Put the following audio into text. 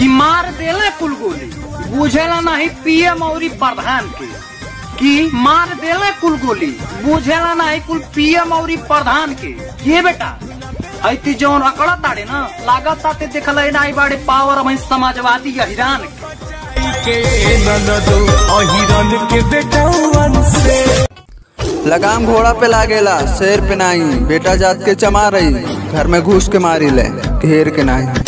कि मार देले कुल गोली बुझेला नहीं पीएम और प्रधान के कि मार देले कुल गोली बुझेला नहीं कुल पीएम और प्रधान के ये बेटा ऐती जौन अकड़ा ताड़े ना लागत ताते देखल नहीं बाड़े पावर हम समाजवादी अहिरान के के ननदो अहिरन के बेटौवन से लगाम घोड़ा पे लागेला शेर पे नाही बेटा जात के चमा रही घर में घुस के मारी ले घेर के नाही